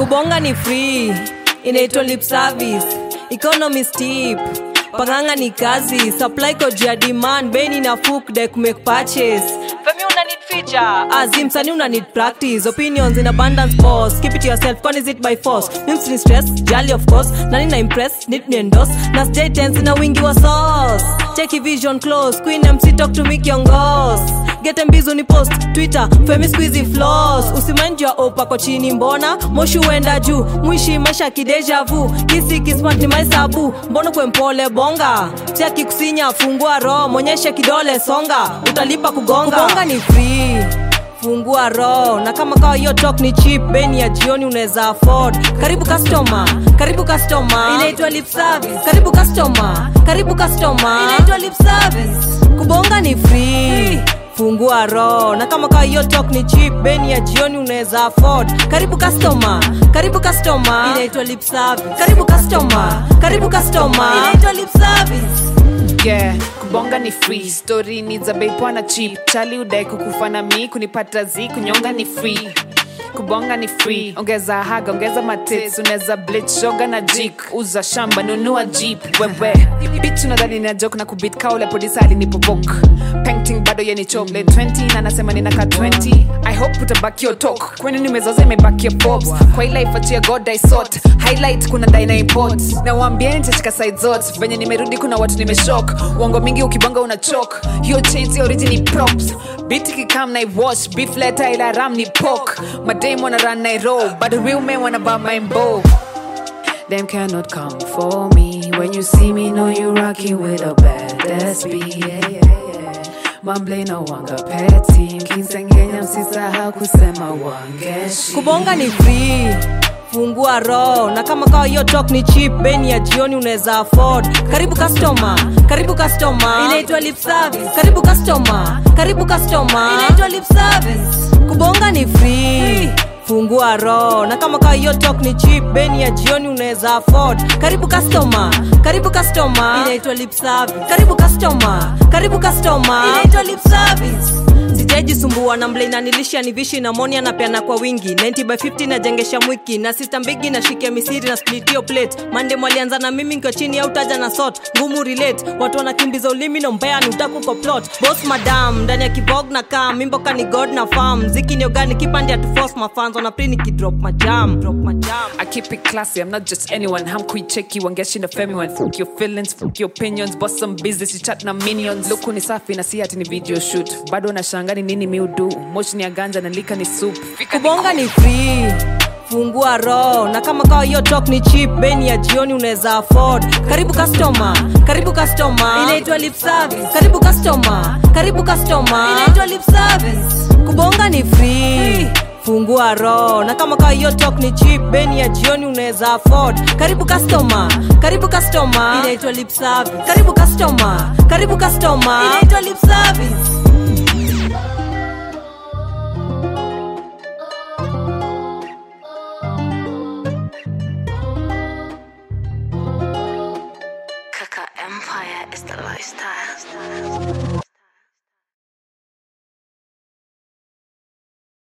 kubonga ni free inaitwa lip service economy steep panganga ni kazi supply kojia demand beni na fuk dek make purchase femi una need feature azim sani una need practice opinions in abundance boss keep it to yourself con is it by force mims ni stress jali of course nani na impress need ni endorse na stay tense na wingi wa sauce cheki vision close queen mc talk to me kiongos get mbizo ni post twitter femi squeezy floss usimenjwa opako chini mbona moshi uenda juu mwishi maisha kideja vu kisi kismat ni maisabu mbona kwe mpole bonga cheki kusinya fungua roho mwonyeshe kidole songa utalipa kugonga kugonga ni free fungua roho na kama kawa hiyo talk ni cheap beni ya jioni unaweza afford karibu customer karibu customer inaitwa lip service karibu customer karibu customer inaitwa lip service kubonga ni free fungua roho na kama kawa hiyo talk ni cheap beni ya jioni unaweza afford karibu customer karibu customer inaitwa lip service karibu customer karibu customer inaitwa lip service yeah kubonga ni free story ni za bei poa na cheap chali udai kukufa na mi kunipata zi kunyonga ni free kubonga ni free ongeza haga ongeza matits unaweza blit shoga na jik uza shamba nunua jeep wewe bich unadhani na joke na kubit kaule polisa alinipobok painting bado yeni chople 20 na nasema ninaka 20 i hope utabaki your talk kwani nimezoza imebaki your pops kwa ila ifatia god i sort highlight kuna dai na import na waambieni nitashika side zote venye nimerudi kuna watu nimeshock uongo mingi ukibonga una chok hiyo chains ya origin props biti kikam na iwash beef letter ila ram ni pork madame wanna run na roll but the real men wanna buy my bow Them cannot come for me. When you see me, know you rocking with a badass beat. Yeah, yeah, yeah. Mamble no wanga petty. Kinsengenya msisahau kusema wangeshi. kubonga ni free fungua roho na kama kawa hiyo talk ni cheap beni ya jioni unaweza afford karibu customer karibu customer inaitwa lip service karibu customer karibu customer inaitwa lip service kubonga ni free fungua roho na kama kawa hiyo talk ni cheap beni ya jioni unaweza afford karibu customer karibu customer inaitwa lip service karibu customer karibu customer inaitwa lip service sijajisumbua na mble inanilisha ni vishi na moni anapeana kwa wingi 90 by 50 najengesha mwiki na sista mbigi na shike misiri na splitio plate mande mwalianza na mimi nkiwa chini au taja na sot ngumu relate watu wanakimbiza ulimi na mbea ni utaku kwa plot boss madam ndani ya kibog na kam mimboka ni god na farm ziki ni ogani kipande ya tuforce mafans wana pri nikidrop majam drop majam I keep it classy, I'm not just anyone. I'm quick checky, wangeshi na femi one. Fuck your feelings, fuck your opinions, boss some business, you chat na minions. Luku ni safi na si ati ni video shoot. Bado na shangani nini mi udu. Moshi ni ya ganja na lika ni soup. Fika ni kubonga ni free fungua roho na kama kawa hiyo talk ni cheap beni ya jioni unaweza afford karibu customer karibu customer inaitwa lip service karibu customer karibu customer inaitwa lip service kubonga ni free fungua roho na kama kawa hiyo talk ni cheap beni ya jioni unaweza afford karibu customer karibu customer inaitwa lip service karibu customer karibu customer inaitwa lip service